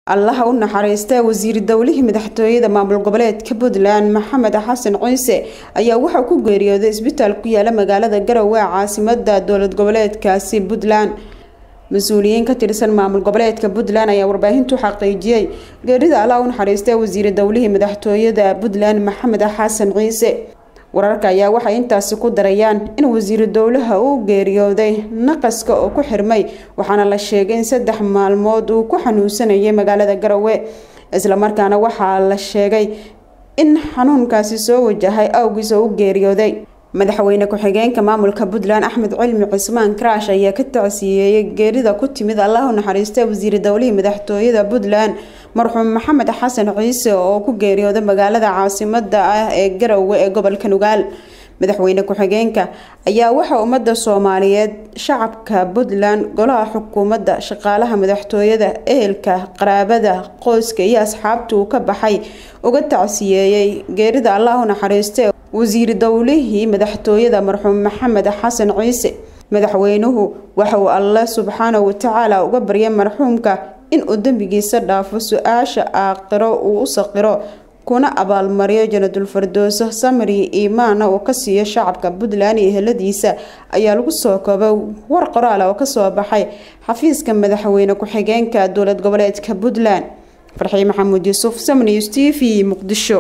allaha u naxariista wasiir dowlihii madaxtooyada maamul goboleedka puntland maxamed xasan ciise ayaa waxaa ku geeriyooday isbitaal ku yaala magaalada garowe caasimada dowlad goboleedkaasi puntland mas-uuliyiin ka tirsan maamul goboleedka puntland ayaa warbaahintu xaqiijiyey geerida allaha u naxariista wasiir dowlihii madaxtooyada puntland maxamed xasan ciise wararka ayaa waxay intaasi ku darayaan in wasiiru dowlaha uu geeriyooday naqaska oo ku xirmay waxaana la sheegay in saddex maalmood uu ku xanuunsanayay magaalada garowe islamarkaana waxaa la sheegay in xanuunkaasi soo wajahay awgiis oo u geeriyooday madaxweyne ku-xigeenka maamulka puntland axmed cilmi cismaan karaash ayaa ka tacsiyeeyey geerida ku timid allahu naxariista wasiir dowlihii madaxtooyada puntland marxuum maxamed xasan ciise oo ku geeriyooday magaalada caasimada ah ee garowe ee gobolka nugaal madaxweyne ku-xigeenka ayaa waxaa ummadda soomaaliyeed shacabka puntland golaha xukuumadda shaqaalaha madaxtooyada ehelka qaraabada qoyska iyo asxaabta uu ka baxay uga tacsiyeeyey geerida allahu naxariiste wasiir dowlihii madaxtooyada marxuum maxamed xasan ciise madaxweynuhu waxa uu alle subxaanahu watacaala uga baryay marxuumka in uu dembigiisa dhaafo su-aasha aaqiro uu u saqiro kuna abaalmariyo janadul fardooso samri iimaana uu ka siiyo shacabka puntland iyo heladiisa ayaa lagu soo koobay war qoraal oo kasoo baxay xafiiska madaxweyne ku-xigeenka dowlad goboleedka puntland farxii maxamuud yuusuf samnews t v muqdisho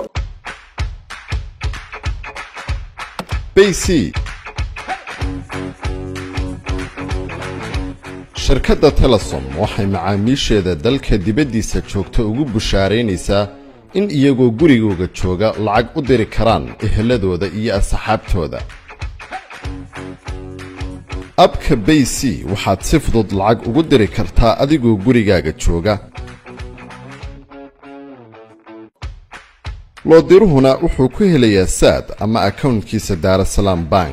bc shirkadda telesom waxay macaamiisheeda dalka dibaddiisa joogta ugu bushaaraynaysaa in iyagoo gurigooga jooga lacag u diri karaan eheladooda iyo asxaabtooda abka bay c waxaad si fudud lacag ugu diri kartaa adigoo gurigaaga jooga loodiruhuna wuxuu ku helayaa saad ama akownkiisa daarasalaam bank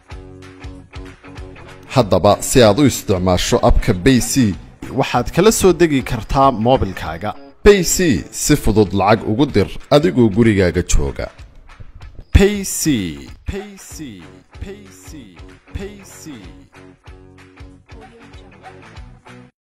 haddaba si aad u isticmaasho abka bay c waxaad kala soo degi kartaa moobilkaaga bay c si fudud lacag ugu dir adigoo gurigaaga jooga payc payc payc payc